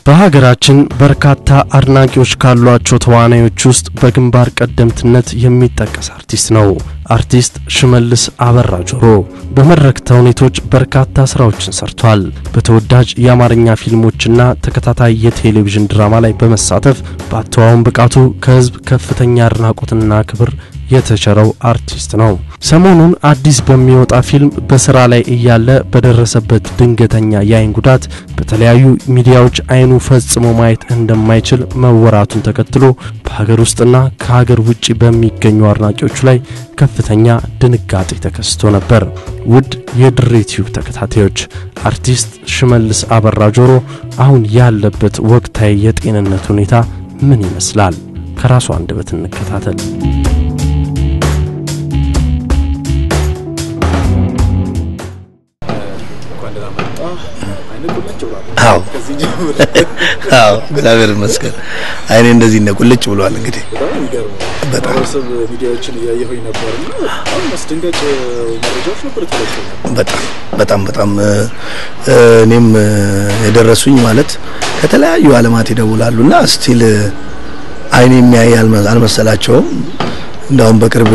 በሀገራችን በርካታ አድናቂዎች ካሏቸው ተዋናዮች ውስጥ በግንባር ቀደምትነት የሚጠቀስ አርቲስት ነው። አርቲስት ሽመልስ አበራ ጆሮ በመድረክ ተውኔቶች በርካታ ስራዎችን ሰርቷል። በተወዳጅ የአማርኛ ፊልሞችና ተከታታይ የቴሌቪዥን ድራማ ላይ በመሳተፍ በአተዋውን ብቃቱ ከህዝብ ከፍተኛ አድናቆትና ክብር የተቸረው አርቲስት ነው። ሰሞኑን አዲስ በሚወጣ ፊልም በስራ ላይ እያለ በደረሰበት ድንገተኛ የአይን ጉዳት በተለያዩ ሚዲያዎች አይኑ ፈጽሞ ማየት እንደማይችል መወራቱን ተከትሎ በሀገር ውስጥና ከሀገር ውጭ በሚገኙ አድናቂዎቹ ላይ ከፍተኛ ድንጋጤ ተከስቶ ነበር። ውድ የድሬ ቲዩብ ተከታታዮች አርቲስት ሽመልስ አበራ ጆሮ አሁን ያለበት ወቅታዊ የጤንነት ሁኔታ ምን ይመስላል? ከራሱ አንደበት እንከታተል። አዎ አዎ፣ እግዚአብሔር ይመስገን አይኔ እንደዚህ ነው ቁልጭ ብሏል። እንግዲህ በጣም ሚዲያዎችን እያየሁኝ ነበር እና በጣም አስደንጋጭ መረጃዎች ነበር ተለቀው በጣም በጣም በጣም እኔም የደረሱኝ ማለት ከተለያዩ ዓለማት ይደውላሉ እና ስቲል አይኔ የሚያይ አልመሰላቸውም። እንዳውም በቅርብ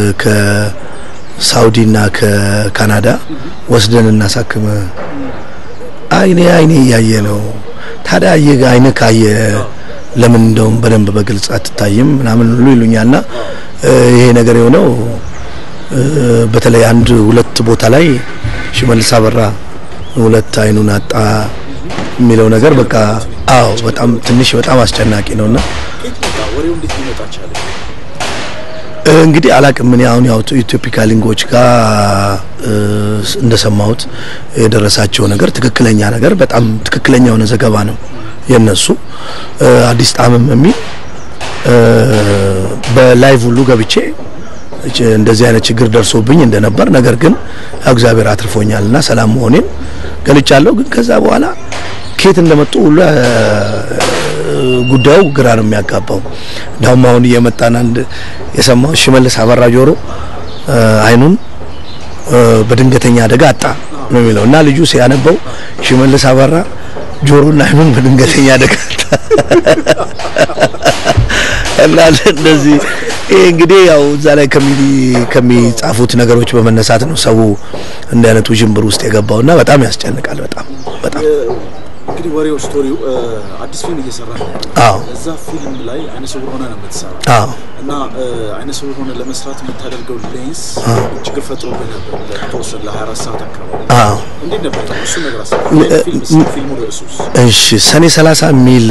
ከሳውዲና ከካናዳ ወስደን እናሳክም አይኔ አይኔ እያየ ነው። ታዲያ አየ አይነ ካየ ለምን እንደውም በደንብ በግልጽ አትታይም ምናምን ሁሉ ይሉኛልና ይሄ ነገር የሆነው በተለይ አንድ ሁለት ቦታ ላይ ሽመልስ አበራ ሁለት አይኑን አጣ የሚለው ነገር በቃ አዎ፣ በጣም ትንሽ በጣም አስጨናቂ ነውና ወሬው እንዴት ሊመጣ ቻለ? እንግዲህ አላቅም ምን አሁን ያው ኢትዮፒካ ሊንጎች ጋር እንደሰማሁት የደረሳቸው ነገር ትክክለኛ ነገር በጣም ትክክለኛ የሆነ ዘገባ ነው የነሱ አዲስ ጣዕምም የሚል በላይቭ ሁሉ ገብቼ እንደዚህ አይነት ችግር ደርሶብኝ እንደነበር ነገር ግን እግዚአብሔር አትርፎኛልና ሰላም መሆኔን ገልጫለሁ። ግን ከዛ በኋላ ከየት እንደመጡ ሁሉ ጉዳዩ ግራ ነው የሚያጋባው። እንዳውም አሁን እየመጣን አንድ የሰማው ሽመልስ አበራ ጆሮ አይኑን በድንገተኛ አደጋ አጣ ነው የሚለው እና ልጁ ሲያነበው ሽመልስ አበራ ጆሮና አይኑን በድንገተኛ አደጋ አጣ እና እንደዚህ ይሄ እንግዲህ ያው እዛ ላይ ከሚጻፉት ነገሮች በመነሳት ነው ሰው እንዲህ አይነቱ ውዥንብር ውስጥ የገባውና በጣም ያስጨንቃል። በጣም በጣም እንግዲህ ወሬው ስቶሪው አዲስ ፊልም እየሰራ ነው። አዎ እዛ ፊልም ላይ አይነ ስውር ሆነ ነው የምትሰራ አዎ እና አይነ ስውር ሆነ ለመስራት የምታደርገው ሌንስ ችግር ፈጥሮብህ ነበር ለተወሰነ ለ24 ሰዓት አካባቢ። አዎ እንዴት ነበር እሱ ነገር አስብ ፊልሙ ርዕሱስ እሺ ሰኔ 30 የሚል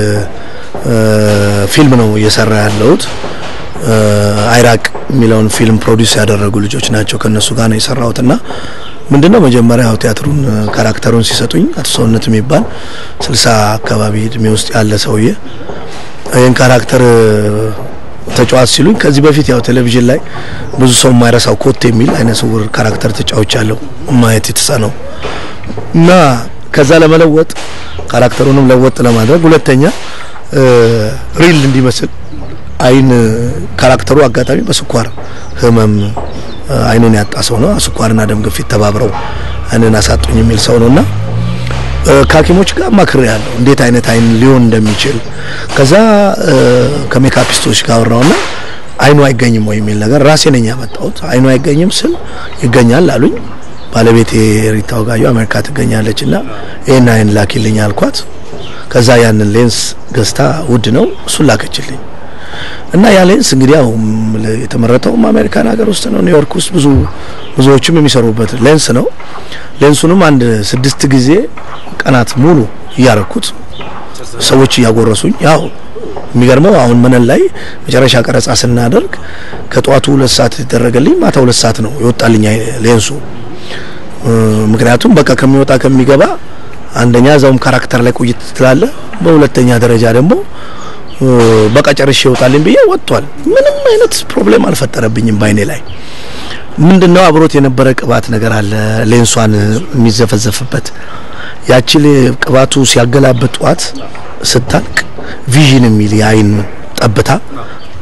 ፊልም ነው እየሰራ ያለሁት። አይራቅ የሚለውን ፊልም ፕሮዲውስ ያደረጉ ልጆች ናቸው። ከነሱ ጋር ነው የሰራሁትና ምንድነው መጀመሪያ ያው ቲያትሩን ካራክተሩን ሲሰጡኝ አቶ ሰውነት የሚባል ስልሳ አካባቢ እድሜ ውስጥ ያለ ሰውዬ ይህን ካራክተር ተጫዋት ሲሉኝ ከዚህ በፊት ያው ቴሌቪዥን ላይ ብዙ ሰው የማይረሳው ኮት የሚል አይነ ስውር ካራክተር ተጫዎች ያለው ማየት የተሳነው እና ከዛ ለመለወጥ ካራክተሩንም ለወጥ ለማድረግ ሁለተኛ ሪል እንዲመስል አይን ካራክተሩ አጋጣሚ በስኳር ህመም አይኑን ያጣ ሰው ነው። ስኳርና ደም ግፊት ተባብረው አይንን አሳጡኝ የሚል ሰው ነውና ከሐኪሞች ጋር ማክሬ ያለው እንዴት አይነት አይን ሊሆን እንደሚችል ከዛ ከሜካፒስቶች ጋር አወራውና አይኑ አይገኝም ወይ የሚል ነገር ራሴ ነኝ ያመጣሁት። አይኑ አይገኝም ስል ይገኛል አሉኝ። ባለቤቴ ሪታ ወጋዩ አሜሪካ ትገኛለች እና ይህን አይን ላኪልኝ አልኳት። ከዛ ያንን ሌንስ ገዝታ ውድ ነው እሱን ላከችልኝ። እና ያ ሌንስ እንግዲህ ያው የተመረተውም አሜሪካን ሀገር ውስጥ ነው፣ ኒውዮርክ ውስጥ ብዙ ብዙዎችም የሚሰሩበት ሌንስ ነው። ሌንሱንም አንድ ስድስት ጊዜ ቀናት ሙሉ እያረኩት ሰዎች እያጎረሱኝ ያው የሚገርመው አሁን መነን ላይ መጨረሻ ቀረጻ ስናደርግ ከጠዋቱ ሁለት ሰዓት የተደረገልኝ ማታ ሁለት ሰዓት ነው የወጣልኝ ሌንሱ። ምክንያቱም በቃ ከሚወጣ ከሚገባ አንደኛ እዛውም ካራክተር ላይ ቆይት ትላለ፣ በሁለተኛ ደረጃ ደግሞ በቃ ጨርሼ ይወጣልኝ ብዬ ወጥቷል። ምንም አይነት ፕሮብሌም አልፈጠረብኝም ባይኔ ላይ። ምንድነው አብሮት የነበረ ቅባት ነገር አለ ሌንሷን የሚዘፈዘፍበት ያቺ ቅባቱ ሲያገላብጧት ስታልቅ ቪዥን የሚል የአይን ጠብታ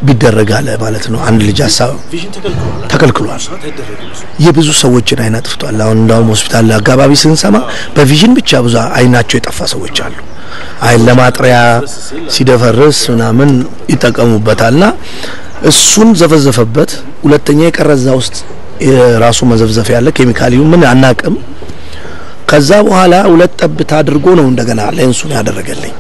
ቢደረግ አለ ማለት ነው። አንድ ልጅ ሀሳብ ቪዥን ተከልክሏል። ተከልክሏል። ሰዓት አይደረግም እሱ። የብዙ ሰዎችን አይን አጥፍቷል። አሁን እንዳውም ሆስፒታል አካባቢ ስንሰማ በቪዥን ብቻ ብዙ አይናቸው የጠፋ ሰዎች አሉ። አይን ለማጥሪያ ሲደፈርስ ምናምን ይጠቀሙበታልና እሱን ዘፈዘፈበት። ሁለተኛ የቀረዛ ውስጥ የራሱ መዘፍዘፍ ያለ ኬሚካሊው ምን አናቅም። ከዛ በኋላ ሁለት ጠብታ አድርጎ ነው እንደገና ሌንሱን ያደረገልኝ።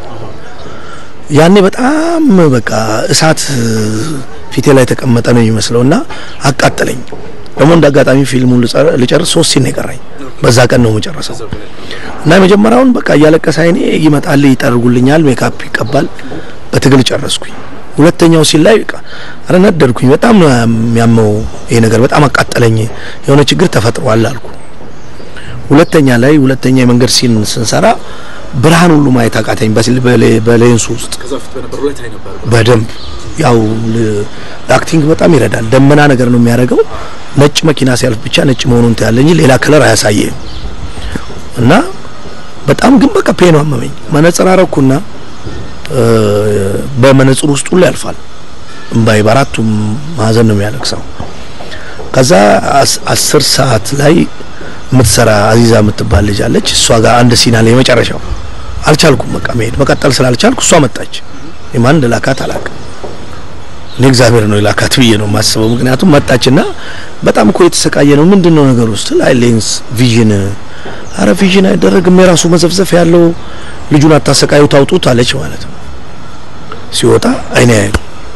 ያኔ በጣም በቃ እሳት ፊቴ ላይ የተቀመጠ ነው የሚመስለውና አቃጠለኝ። ደግሞ እንደ አጋጣሚ ፊልሙን ልጸር- ልጨርስ ሶስት ሲን ነው የቀረኝ። በዛ ቀን ነው የምጨርሰው እና የመጀመሪያውን በቃ እያለቀሰ አይኔ ይመጣል፣ ይጠርጉልኛል፣ ሜካፕ ይቀባል። በትግል ጨረስኩኝ። ሁለተኛው ሲል ላይ በቃ ኧረ ነደድኩኝ። በጣም ነው የሚያመው ይሄ ነገር፣ በጣም አቃጠለኝ። የሆነ ችግር ተፈጥሯል አልኩ። ሁለተኛ ላይ ሁለተኛ የመንገድ ሲን ስንሰራ ብርሃን ሁሉ ማየት አቃተኝ በሲል- በሌ- በሌንሱ ውስጥ ከዛ በፊት በነበረው ላይ ታይ ነበር። በደንብ ያው ል- ለአክቲንግ በጣም ይረዳል። ደመና ነገር ነው የሚያደርገው። ነጭ መኪና ሲያልፍ ብቻ ነጭ መሆኑን ታያለ እንጂ ሌላ ከለር አያሳየም። እና በጣም ግን በቃ ፔኑ አመመኝ። መነጽር አረኩና እ፣ በመነጽር ውስጥ ሁሉ ያልፋል እምባይ በአራቱም ማዕዘን ነው የሚያለቅሰው። ከዛ አስ- አስር ሰዓት ላይ የምትሰራ አዚዛ የምትባል ልጅ አለች። እሷ ጋር አንድ ሲና ላይ የመጨረሻው አልቻልኩም። በቃ መሄድ መቀጠል ስላልቻልኩ እሷ መጣች። የማን እንደላካት አላውቅም። እኔ እግዚአብሔር ነው የላካት ብዬ ነው የማስበው። ምክንያቱም መጣችና በጣም እኮ የተሰቃየ ነው። ምንድን ነው ነገሩ ስትል አይ ሌንስ ቪዥን፣ አረ ቪዥን አይደረግም የራሱ መዘፍዘፍ ያለው ልጁን አታሰቃዩ ታውጡት አለች ማለት ነው። ሲወጣ አይኔ ያዩ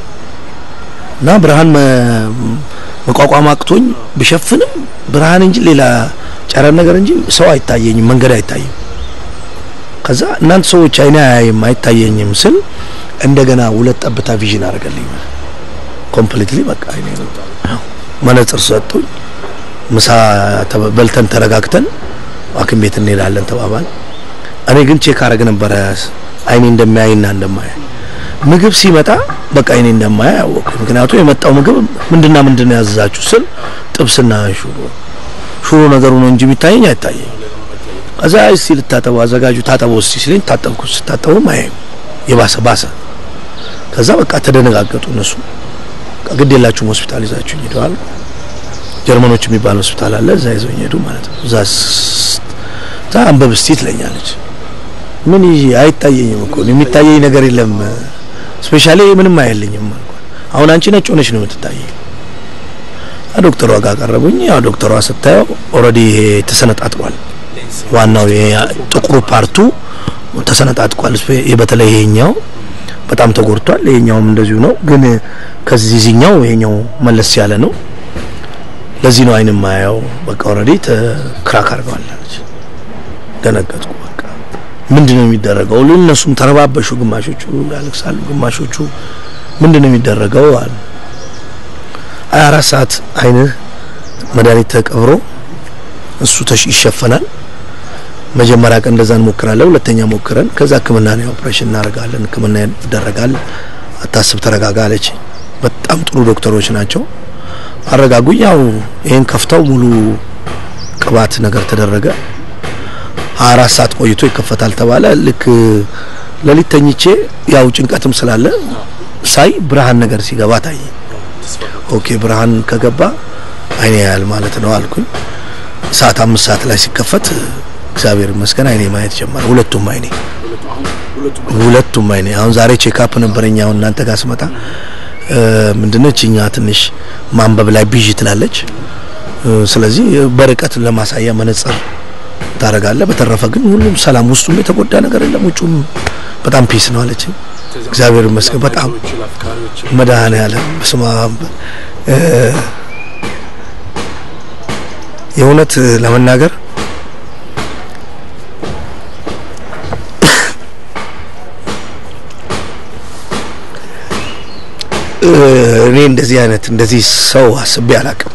እና ብርሃን መ- መቋቋም አቅቶኝ ብሸፍንም ብርሃን እንጂ ሌላ ጨረር ነገር እንጂ ሰው አይታየኝም፣ መንገድ አይታይም። ከዛ እናንተ ሰዎች አይኔ አያይም አይታየኝም ስል እንደገና ሁለት ጠብታ ቪዥን አደረገልኝ። ኮምፕሊትሊ በቃ አይኔ ነው። መነጽር ሰጡኝ። ምሳ ተበ- በልተን ተረጋግተን ሐኪም ቤት እንሄዳለን ተባባል። እኔ ግን ቼክ አረግ ነበረ አይኔ እንደማያይና እንደማያይ ምግብ ሲመጣ በቃ አይኔ እንደማያይ አወቅኩ። ምክንያቱም የመጣው ምግብ ምንድና ምንድን ነው ያዘዛችሁ ስል ጥብስና ሹሮ ሹሮ ነገሩ ነው እንጂ የሚታየኝ አይታየኝ። ከዛ እስቲ ልታጠበው አዘጋጁ ታጠበው እስቲ ሲለኝ ታጠብኩ። ስታጠበውም አያይም የባሰ ባሰ። ከዛ በቃ ተደነጋገጡ እነሱ። በቃ ግድ የላችሁም ሆስፒታል ይዛችሁኝ ሄደዋል። ጀርመኖች የሚባል ሆስፒታል አለ፣ እዛ ይዘውኝ ሄዱ ማለት ነው። እዛ ስ- እዛ አንበብ እስቲ ትለኛለች። ምን ይዤ አይታየኝም እኮ የሚታየኝ ነገር የለም። ስፔሻሊ ምንም አያለኝም አልኳት። አሁን አንቺ ነጭ ሆነች ነው የምትታየኝ። ዶክተሯ ጋር ቀረቡኝ። ያው ዶክተሯ ስታየው ኦልሬዲ ይሄ ተሰነጣጥቋል። ዋናው ይሄ ጥቁሩ ፓርቱ ተሰነጣጥቋል። ስፔ- ይሄ በተለይ ይሄኛው በጣም ተጎድቷል። ይሄኛውም እንደዚሁ ነው፣ ግን ከዚህኛው ይሄኛው መለስ ያለ ነው። ለዚህ ነው አይን ማያው። በቃ ኦልሬዲ ክራክ አድርገዋል አለች። ደነገጥኩ። በቃ ምንድን ነው የሚደረገው? እነሱም ተረባበሹ። ግማሾቹ ያለቅሳሉ፣ ግማሾቹ ምንድን ነው የሚደረገው አሉ። ሀያ አራት ሰዓት አይንህ መድኃኒት ተቀብሮ እሱ ተሽ ይሸፈናል። መጀመሪያ ቀን እንደዛ እንሞክራለን። ሁለተኛ ሞክረን ከዛ ሕክምና ነው ኦፕሬሽን እናደርጋለን። ሕክምና ይደረጋል። አታስብ፣ ተረጋጋ አለች። በጣም ጥሩ ዶክተሮች ናቸው። አረጋጉኝ። ያው ይሄን ከፍተው ሙሉ ቅባት ነገር ተደረገ። ሀያ አራት ሰዓት ቆይቶ ይከፈታል ተባለ። ልክ ሌሊት ተኝቼ ያው ጭንቀትም ስላለ ሳይ ብርሃን ነገር ሲገባ ታየ። ኦኬ ብርሃን ከገባ አይኔ ያያል ማለት ነው አልኩኝ። ሰዓት አምስት ሰዓት ላይ ሲከፈት እግዚአብሔር ይመስገን አይኔ ማየት ጀመረ። ሁለቱም አይኔ ሁለቱም አይኔ አሁን ዛሬ ቼክአፕ ነበረኝ። አሁን እናንተ ጋር ስመጣ ምንድነች እኛ ትንሽ ማንበብ ላይ ቢዥ ትላለች። ስለዚህ በርቀት ለማሳያ መነጽር ታደርጋለህ። በተረፈ ግን ሁሉም ሰላም፣ ውስጡም የተጎዳ ነገር የለም፣ ውጩም በጣም ፒስ ነው አለች። እግዚአብሔር ይመስገን በጣም መድኃኔዓለም በስመ አብ የእውነት ለመናገር እኔ እንደዚህ አይነት እንደዚህ ሰው አስቤ አላቅም።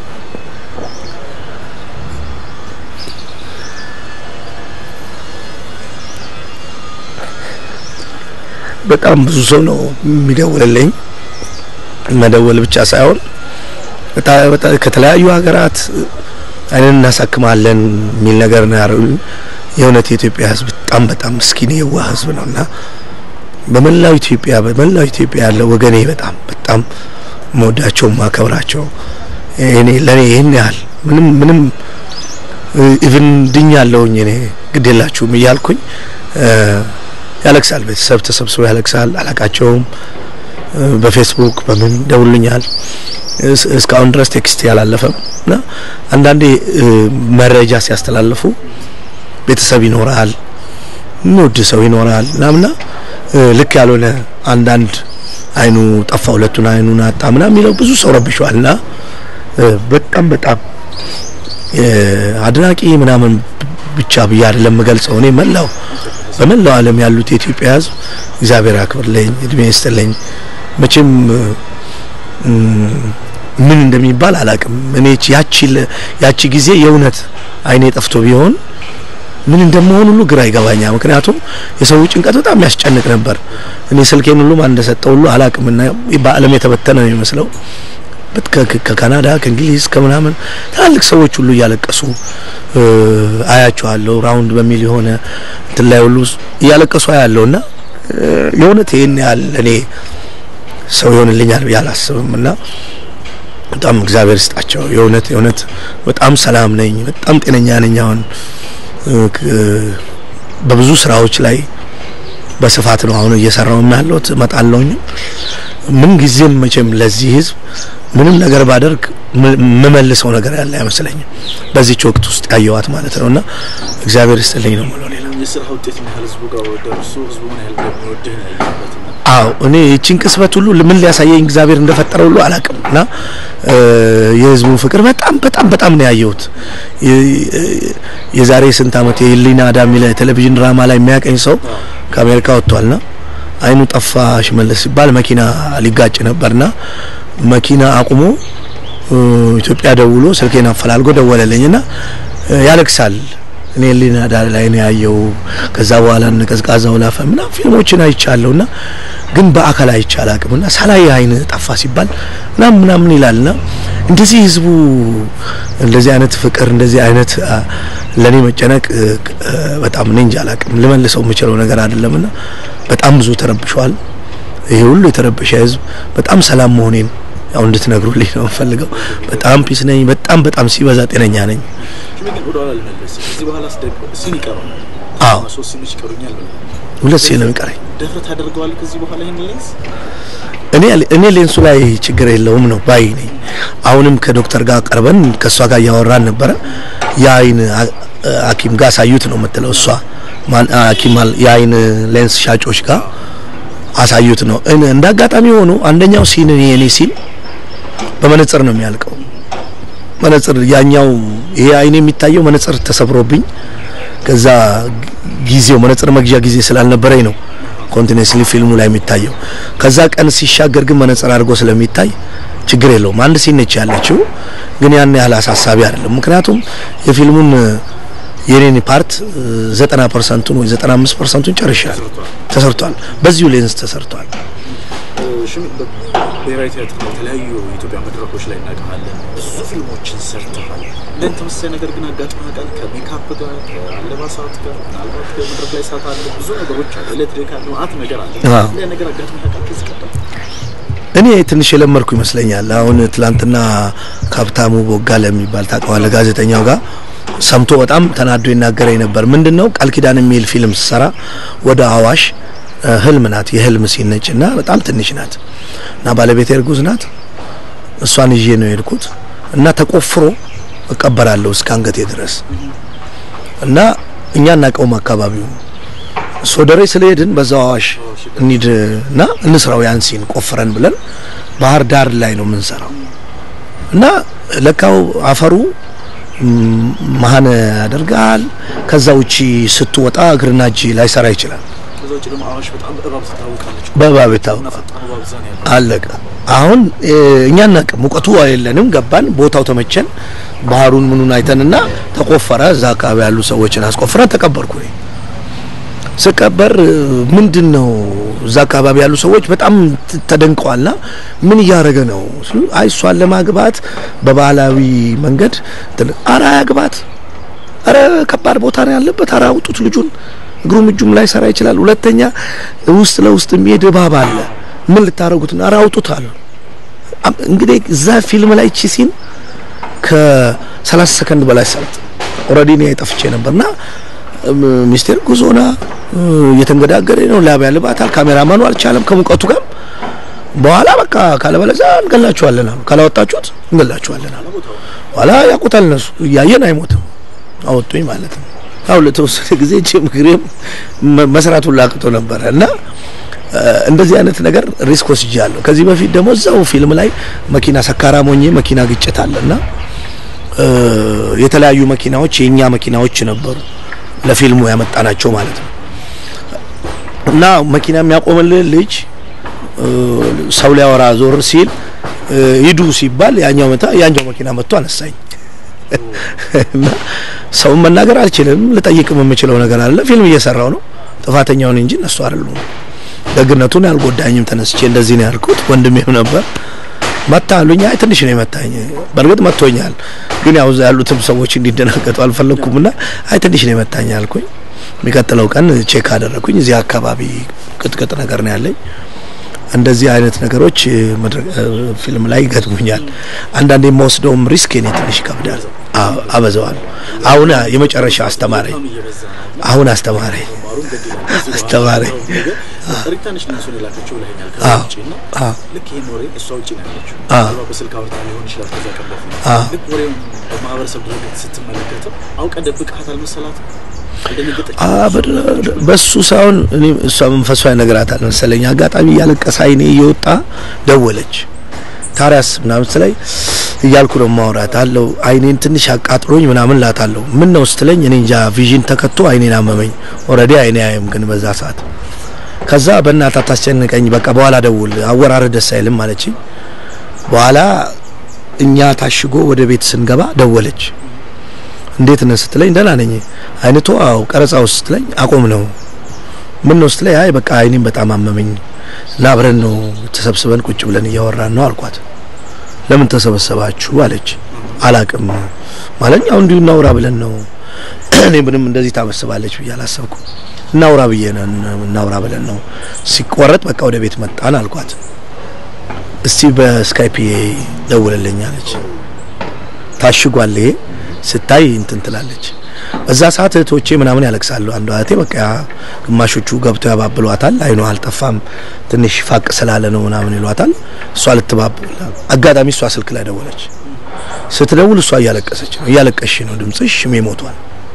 በጣም ብዙ ሰው ነው የሚደውልልኝ። መደወል ብቻ ሳይሆን ከተለያዩ ሀገራት አይንን እናሳክማለን የሚል ነገር ነው ያሉኝ። የእውነት የኢትዮጵያ ሕዝብ በጣም በጣም ምስኪን የዋህ ሕዝብ ነውና በመላው ኢትዮጵያ በመላው ኢትዮጵያ ያለው ወገኔ በጣም በጣም መወዳቸው ማከብራቸው እኔ ለኔ ይህን ያህል ምንም ምንም ኢቭን ድኛለሁኝ እኔ ግድ የላችሁም እያልኩኝ ያለቅሳል። ቤተሰብ ተሰብስቦ ያለቅሳል። አላቃቸውም። በፌስቡክ በምን ደውልኛል። እስካሁን ድረስ ቴክስት ያላለፈም እና አንዳንዴ መረጃ ሲያስተላልፉ ቤተሰብ ይኖራል፣ የሚወድ ሰው ይኖራል ምናምና ልክ ያልሆነ አንዳንድ አይኑ ጠፋ፣ ሁለቱን አይኑን አጣ ምናምን የሚለው ብዙ ሰው ረብሸዋል እና በጣም በጣም አድናቂ ምናምን ብቻ ብዬ አይደለም የምገልጸው። እኔ መላው በመላው ዓለም ያሉት የኢትዮጵያ ሕዝብ እግዚአብሔር ያክብርልኝ፣ እድሜ ይስጥልኝ። መቼም ምን እንደሚባል አላቅም። እኔ ያቺ ያቺ ጊዜ የእውነት አይኔ ጠፍቶ ቢሆን ምን እንደመሆን ሁሉ ግራ ይገባኛል። ምክንያቱም የሰው ጭንቀት በጣም የሚያስጨንቅ ነበር። እኔ ስልኬን ሁሉ ማን እንደሰጠው ሁሉ አላቅምና በዓለም የተበተነ ነው የሚመስለው ከካናዳ ከእንግሊዝ ከምናምን ትላልቅ ሰዎች ሁሉ እያለቀሱ አያቸዋለሁ። ራውንድ በሚል የሆነ እንትን ላይ ሁሉ እያለቀሱ አያለሁ እና የእውነት ይህን ያህል እኔ ሰው ይሆንልኛል ብዬ አላስብም እና በጣም እግዚአብሔር ይስጣቸው። የእውነት የእውነት በጣም ሰላም ነኝ፣ በጣም ጤነኛ ነኝ። አሁን በብዙ ስራዎች ላይ በስፋት ነው አሁን እየሰራው ያለሁት። እመጣለሁኝ ምን ጊዜም መቼም ለዚህ ህዝብ ምንም ነገር ባደርግ የምመልሰው ነገር ያለ አይመስለኝም። በዚች ወቅት ውስጥ ያየዋት ማለት ነው እና እግዚአብሔር ይስጥልኝ ነው የምለው። ሌላ የስራ ውጤት ምን ያህል ህዝቡ ጋር ደርሶ ህዝቡ ምን ያህል እንደሚወድህ ነው ያየበት። አዎ እኔ ይቺን ቅጽበት ሁሉ ምን ሊያሳየኝ እግዚአብሔር እንደፈጠረ ሁሉ አላውቅም እና የህዝቡን ፍቅር በጣም በጣም በጣም ነው ያየሁት። የዛሬ ስንት ዓመት የህሊና አዳ የሚለ ቴሌቪዥን ድራማ ላይ የሚያቀኝ ሰው ከአሜሪካ ወጥቷልና አይኑ ጠፋ ሽመለስ ሲባል መኪና ሊጋጭ ነበርና መኪና አቁሞ ኢትዮጵያ ደውሎ ስልኬን አፈላልጎ ደወለልኝና ያለቅሳል። እኔ ህሊና አዳ ላይ ነው ያየው። ከዛ በኋላ እነ ቀዝቃዛው ላፈ ምናምን ፊልሞችን አይቻለሁና ግን በአካል አይቼ አላቅምና ሳላይ አይን ጠፋ ሲባል ምናምን ምናምን ይላልና እንደዚህ ህዝቡ እንደዚህ አይነት ፍቅር እንደዚህ አይነት ለኔ መጨነቅ በጣም እኔ እንጃ አላቅም ልመልሰው የምችለው ነገር አይደለምና በጣም ብዙ ተረብሿል። ይሄ ሁሉ የተረበሸ ህዝብ በጣም ሰላም መሆኔን ያው እንድትነግሩልኝ ነው የምፈልገው። በጣም ፒስ ነኝ። በጣም በጣም ሲበዛ ጤነኛ ነኝ። ግን ወደ ኋላ ልመለስ። ከዚህ በኋላ ሲን ይቀረው አዎ ሶስት ሲኖች ይቀሩኛል ብለህ ሁለት ሲል ነው የሚቀረኝ። ደፍረህ ታደርገዋለህ ከዚህ በኋላ ይህን ሌንስ እኔ እኔ ሌንሱ ላይ ችግር የለውም ነው ባይ ነኝ። አሁንም ከዶክተር ጋር ቀርበን ከእሷ ጋር እያወራን ነበረ። የአይን ሐኪም ጋር አሳዩት ነው የምትለው እሷ ሐኪም የአይን ሌንስ ሻጮች ጋር አሳዩት ነው። እንደ አጋጣሚ ሆኖ አንደኛው ሲን የኔ ሲን በመነጽር ነው የሚያልቀው። መነጽር ያኛው ይሄ አይኔ የሚታየው መነጽር ተሰብሮብኝ ከዛ ጊዜው መነጽር መግዣ ጊዜ ስላልነበረኝ ነው ኮንቲኒስሊ ፊልሙ ላይ የሚታየው። ከዛ ቀን ሲሻገር ግን መነጽር አድርጎ ስለሚታይ ችግር የለውም። አንድ ሲን ነች ያለችው፣ ግን ያን ያህል አሳሳቢ አይደለም። ምክንያቱም የፊልሙን የኔን ፓርት ዘጠና ፐርሰንቱን ወይ ዘጠና አምስት ፐርሰንቱን ጨርሻለሁ፣ ተሰርቷል። በዚሁ ሌንስ ተሰርቷል። ብሔራዊ ቲያትር ነው። የተለያዩ የኢትዮጵያ መድረኮች ላይ እናውቅሃለን። ብዙ ፊልሞችን ሰርተሃል። ለን ተመሳሳይ ነገር ግን አጋጥሞ ያውቃል? ከሜካፕ ጋር ከአለባሳት ጋር ምናልባት ከመድረክ ላይ ሳት አለ፣ ብዙ ነገሮች አለ፣ ኤሌክትሪክ አለ፣ ማአት ነገር አለ። ያ ነገር አጋጥሞ ያውቃል? ከዚህ ቀደም እኔ ትንሽ የለመድኩ ይመስለኛል። አሁን ትላንትና ካብታሙ ቦጋለ የሚባል ታውቀዋለህ? ጋዜጠኛው ጋር ሰምቶ በጣም ተናዶ ይናገረኝ ነበር። ምንድነው ቃል ኪዳን የሚል ፊልም ስሰራ ወደ አዋሽ ህልም ናት የህልም ሲነጭ እና በጣም ትንሽ ናት እና ባለቤቴ እርጉዝ ናት። እሷን ይዤ ነው የሄድኩት እና ተቆፍሮ እቀበራለሁ እስከ አንገቴ ድረስ እና እኛ እናቀውም አካባቢው ሶደሬ ስለሄድን በዛው አዋሽ እንሂድ እና እንስራው ያን ሲን ቆፍረን ብለን ባህር ዳር ላይ ነው የምንሰራው እና ለካው አፈሩ መሀን ያደርጋል። ከዛ ውጪ ስትወጣ እግርና እጅ ላይሰራ ይችላል። ከዛ ውጭ ደግሞ አዋሽ በጣም በእባብ ትታወቃለች። በእባብ ይታወቃል። ፈጣን እባብ እዛ ነው ያለው። አለቀ። አሁን እኛ እናቅ ሙቀቱ የለንም። ገባን፣ ቦታው ተመቸን። ባህሩን ምኑን አይተንና ተቆፈረ። እዛ አካባቢ ያሉ ሰዎችን አስቆፍረን ተቀበርኩ። እኔ ስቀበር ምንድን ነው እዛ አካባቢ ያሉ ሰዎች በጣም ተደንቀዋልና ምን እያደረገ ነው ስሉ፣ አይ እሷን ለማግባት በባህላዊ መንገድ አራ ያግባት፣ አረ ከባድ ቦታ ነው ያለበት፣ አረ አውጡት ልጁን እግሩም እጁም ላይ ሰራ ይችላል። ሁለተኛ ውስጥ ለውስጥ የሚሄድ እባብ አለ። ምን ልታረጉት ነው? አረ አውጡት አሉ። አም- እንግዲህ እዛ ፊልም ላይ እቺ ሲን ከ30 ሰከንድ በላይ ሰዓት ኦልሬዲ እኔ ጠፍቼ ነበርና እም፣ ሚስቴር ጉዞና እ፣ እየተንገዳገደ ነው። ላብ ያልባታል። ካሜራማኑ አልቻለም ከሙቀቱ ጋር። በኋላ በቃ ካለበለዚያ እንገላችኋለን አሉ። ካላወጣችሁት እንገላችኋለን አሉ። በኋላ ያውቁታል እነሱ እያየን አይሞትም። አወጡኝ ማለት ነው። ያው ለተወሰነ ጊዜ ጂም ግሬም መስራቱን ላቅቶ ነበረ እና እ፣ እንደዚህ አይነት ነገር ሪስክ ወስጃለሁ። ከዚህ በፊት ደግሞ እዛው ፊልም ላይ መኪና ሰካራም ሆኜ መኪና ግጭት አለና እ፣ የተለያዩ መኪናዎች የኛ መኪናዎች ነበሩ ለፊልሙ ያመጣናቸው ማለት ነው እና መኪና የሚያቆምልን ልጅ እ፣ ሰው ሊያወራ ዞር ሲል እ፣ ሂዱ ሲባል ያኛው መታ ያኛው መኪና መጥቶ አነሳኝ እና ሰውን መናገር አልችልም። ልጠይቅም የምችለው ነገር አለ። ፊልም እየሰራው ነው። ጥፋተኛውን እንጂ እነሱ አይደሉም። ደግነቱን ያልጎዳኝም ተነስቼ እንደዚህ ነው ያልኩት። ወንድሜም ነበር መታ አሉኝ። አይ ትንሽ ነው የመታኝ። በእርግጥ መቶኛል፣ ግን ያው እዛ ያሉትም ሰዎች እንዲደናገጡ አልፈለግኩምና አይ ትንሽ ነው የመታኝ አልኩኝ። የሚቀጥለው ቀን ቼክ አደረኩኝ። እዚህ አካባቢ ቅጥቅጥ ነገር ነው ያለኝ። እንደዚህ አይነት ነገሮች እ፣ መድረክ እ፣ ፊልም ላይ ይገጥሙኛል። አንዳንዴ የምወስደውም ሪስክ እኔ ትንሽ ይከብዳል። አዎ፣ አበዛዋለሁ። አሁን አስተማረኝ አስተማረኝ በጣም እየበዛ ነው። አሁን አስተማረኝ ማሩን ግድ ይላል። ከዚህ በኋላ አስተማረኝ። ነገር ሪታ ነች እነሱን የላከችው ብለኸኛል። ከዛ አዎ። ውጪ እና አዎ። ልክ ይሄን ወሬ እሷ ውጪ ነው ያለችው። አዎ። ምናልባት በስልክ አውርታ ሊሆን ይችላል ከዛ ቀን በፊት። አዎ። ልክ ወሬውን በማህበረሰብ ድረገጽ ስትመለከተው አውቀ ደብቀሃት አልመሰላትም? አልደነገጠችም? አ በ- በሱ ሳይሆን እኔ እሷ መንፈሷ ይነግራታል መሰለኝ። አጋጣሚ እያለቀሰ አይኔ እየወጣ ደወለች። ታሪያስ ምናምን ስትለኝ እያልኩ ነው ማውራት አለው አይኔን ትንሽ አቃጥሎኝ ምናምን ላታለሁ። ምን ነው ስትለኝ እኔ እንጃ ቪዥን ተከቶ አይኔን አመመኝ። ኦልሬዲ አይኔ አየም ግን በዛ ሰዓት ከዛ በእናታ ታስጨንቀኝ በቃ በኋላ ደውል አወራረድ ደስ አይልም ማለችኝ። በኋላ እኛ ታሽጎ ወደ ቤት ስንገባ ደወለች። እንዴት ነህ ስትለኝ ደህና ነኝ። አይነቱ አው ቀረጻ ውስጥ ስትለኝ አቆም ነው። ምን ነው ስትለኝ አይ በቃ አይኔም በጣም አመመኝ እና አብረን ነው ተሰብስበን ቁጭ ብለን እያወራን ነው አልኳት። ለምን ተሰበሰባችሁ አለች። አላቅም ማለት ያው እንዲሁ እናውራ ብለን ነው። እኔ ምንም እንደዚህ ታመስባለች ብዬ አላሰብኩም። እናውራ ብዬ ነው እናውራ ብለን ነው። ሲቆረጥ በቃ ወደ ቤት መጣን አልኳት። እስቲ በስካይፕ ደውልልኝ አለች። ታሽጓል ይሄ ስታይ እንትን ትላለች። በዛ ሰዓት እህቶቼ ምናምን ያለቅሳሉ። አንዷ እህቴ በቃ ግማሾቹ ገብተው ያባብሏታል። አይኗ አልጠፋም ትንሽ ፋቅ ስላለ ነው ምናምን ይሏታል። እሷ ልትባብል አጋጣሚ እሷ ስልክ ላይ ደወለች። ስትደውል እሷ እያለቀሰች ነው። እያለቀሽ ነው ድምጽሽ ሽሜ ሞቷል።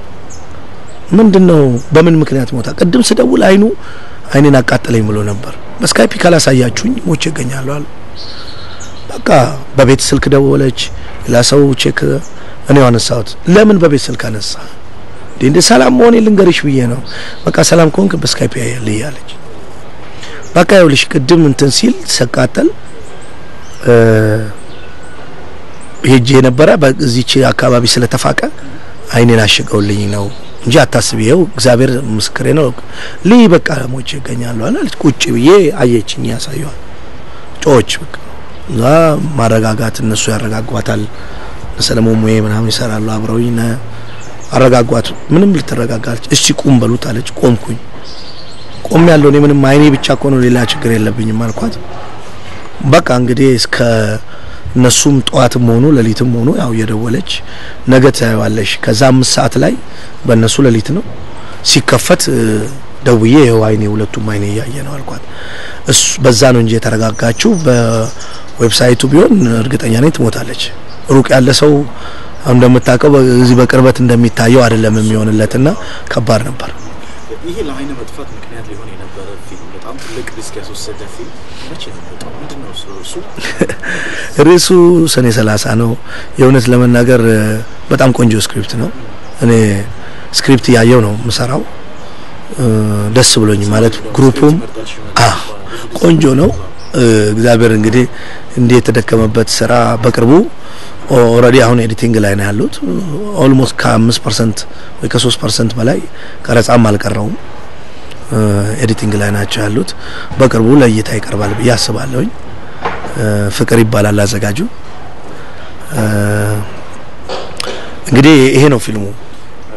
ምንድነው? በምን ምክንያት ሞታ? ቅድም ስደውል አይኑ አይኔን አቃጠለኝ ብሎ ነበር። በስካይፒ ካላሳያችሁኝ ሞቼ እገኛለሁ አለ። በቃ በቤት ስልክ ደወለች። ሌላ ሰው ቼክ እኔ አነሳሁት። ለምን በቤት ስልክ አነሳ? እንዴ እንደ ሰላም መሆኔ ልንገርሽ ብዬ ነው። በቃ ሰላም ከሆንክ በስካይፕ ያያልኝ አለች። በቃ ይኸውልሽ ቅድም እንትን ሲል ሰቃጠል ሄጄ የነበረ በዚች አካባቢ ስለተፋቀ አይኔን አሽገውልኝ ነው እንጂ አታስቢ፣ ይኸው እግዚአብሔር ምስክሬ ነው። ልይ በቃ ሞቼ ይገኛለሁ አለች። ቁጭ ብዬ አየችኝ፣ ያሳየዋል ጮች በቃ እዛ ማረጋጋት እነሱ ያረጋጓታል። ሰለሞን ሙዬ ምናምን ይሰራሉ አብረውኝ ነ አረጋጓት። ምንም ልትረጋጋለች። እሺ ቁም በሉት አለች። ቆምኩኝ። ቆም ያለው እኔ ምንም አይኔ ብቻ እኮ ነው ሌላ ችግር የለብኝም አልኳት። በቃ እንግዲህ እስከ እነሱም ጠዋትም ሆኑ ሌሊትም ሆኑ ያው እየደወለች ነገ ታየዋለሽ። ከዛ አምስት ሰዓት ላይ በእነሱ ሌሊት ነው ሲከፈት ደውዬ ይኸው አይኔ ሁለቱም አይኔ እያየ ነው አልኳት። እሱ በዛ ነው እንጂ የተረጋጋችው በዌብሳይቱ ቢሆን እርግጠኛ ነኝ ትሞታለች። ሩቅ ያለ ሰው እንደምታውቀው በዚህ በቅርበት እንደሚታየው አይደለም የሚሆንለትና ከባድ ነበር። ይሄ ለአይነ መጥፋት ምክንያት ሊሆን የነበረ ፊልም በጣም ትልቅ ሪስክ ያስወሰደ ፊልም መቼ ነው የወጣው? ምንድን ነው እሱ? እሱ ርዕሱ ሰኔ ሰላሳ ነው። የእውነት ለመናገር በጣም ቆንጆ ስክሪፕት ነው። እኔ ስክሪፕት እያየው ነው የምሰራው። ደስ ብሎኝ ማለት ግሩፑም አ ቆንጆ ነው። እግዚአብሔር እንግዲህ እንዲህ የተደከመበት ስራ በቅርቡ ኦልሬዲ አሁን ኤዲቲንግ ላይ ነው ያሉት። ኦልሞስት ከአምስት ፐርሰንት ወይ ከሶስት ፐርሰንት በላይ ቀረጻም አልቀረውም። ኤዲቲንግ ላይ ናቸው ያሉት። በቅርቡ ለእይታ ይቀርባል ብዬ አስባለሁኝ። ፍቅር ይባላል አዘጋጁ። እንግዲህ ይሄ ነው ፊልሙ። መልካም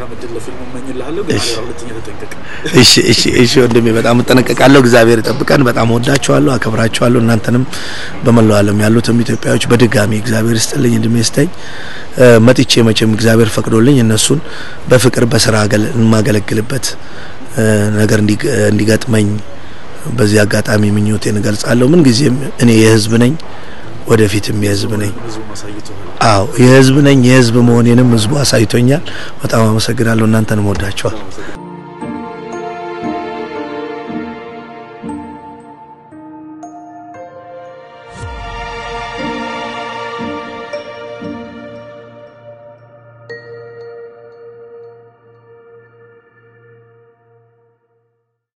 መልካም እድል ለፊልሙ እመኝልሃለሁ። ግን አደራ ሁለተኛ ተጠንቀቅ። እሺ እሺ እሺ ወንድሜ በጣም እጠነቀቃለሁ። እግዚአብሔር ይጠብቀን። በጣም ወዳችኋለሁ፣ አከብራችኋለሁ። እናንተንም በመላው ዓለም ያሉትም ኢትዮጵያዎች በድጋሚ እግዚአብሔር ይስጥልኝ፣ እድሜ ይስጠኝ። መጥቼ መቼም እግዚአብሔር ፈቅዶልኝ እነሱን በፍቅር በስራ የማገለግልበት ነገር እንዲገጥመኝ በዚህ አጋጣሚ ምኞቴን እገልጻለሁ። ምን ጊዜም እኔ የህዝብ ነኝ፣ ወደፊትም የህዝብ ነኝ። ህዝቡ ማሳይተዋል። አዎ የህዝብ ነኝ። የህዝብ መሆኔንም ህዝቡ አሳይቶኛል። በጣም አመሰግናለሁ። እናንተንም ወዳችኋል።